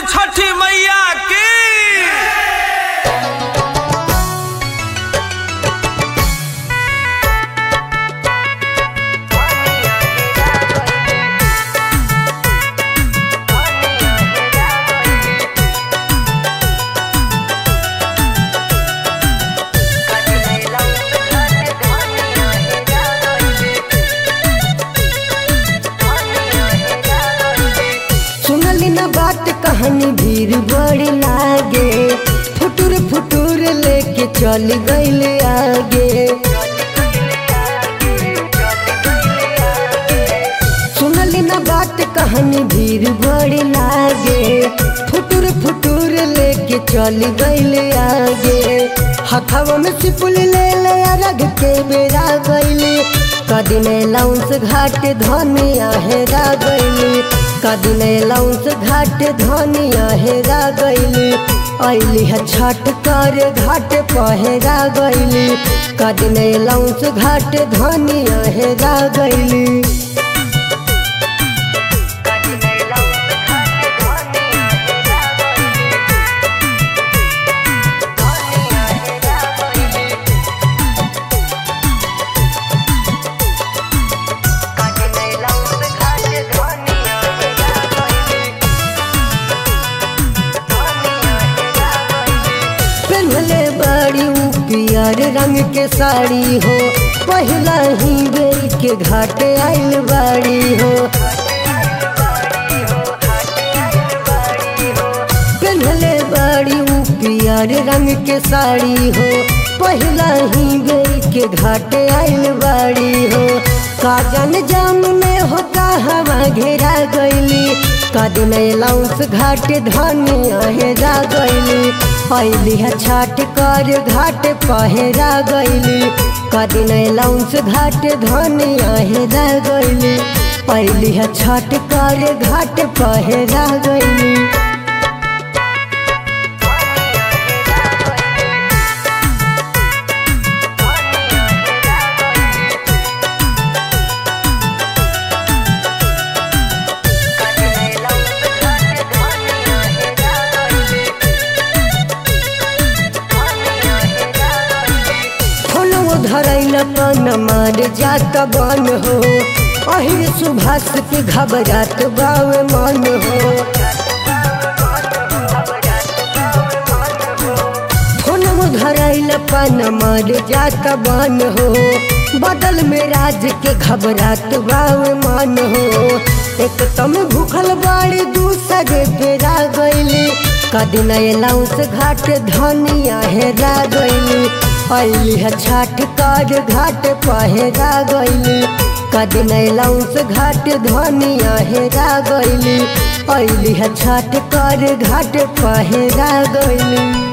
छठी मैया की सुनली ना बात कहानी भीड़ बड़ी लागे फुटुर फुटुर लेके चल गईल आगे सुनली ना बात कहानी भीड़ बड़ी लागे फुटुर फुटुर लेके चल गईल आगे हथवा में सिपुल ले ले रग के बेरा गईली कदिने लाउंस घाट धनिया हेरा गईली कदिने लाउंस घाट धनिया हेरा गईली अली है छठ कर घाट पहरा गईली कदिने लाउंस घाट धनिया हेरा गईली पहनले बड़ी ऊ पियर रंग के साड़ी हो पहला ही बेर के घाट आइल बाड़ी हो पहनले बड़ी ऊ पियर रंग के साड़ी हो पहला ही बेर के घाट आइल बाड़ी हो काजन जाम में हो हवा घेरा गईली कदन लाउंस घाट धनिया हेरा गईली अली है छाट कर घाट पहरा गईली कदन लाउंस घाट धनिया हेरा गईली अली है छाट कर घाट पहरा गईली फोनवो धरैल पन मार जात बन हो अहिर सुभाष के घबरात बावे मन हो फोनवो धरैल पन मार जात बन हो बदल में राज के घबरात बावे मन हो एक तम भूखल बाड़ी दूसरे बेरा गईली कदिन लाउस घाट धनिया हेरा गईली अली है छाठ कर घाट पहरा गईली कदिन लाउस घाट धनिया हेरा गईली अली है छाठ कर घाट पहरा गईली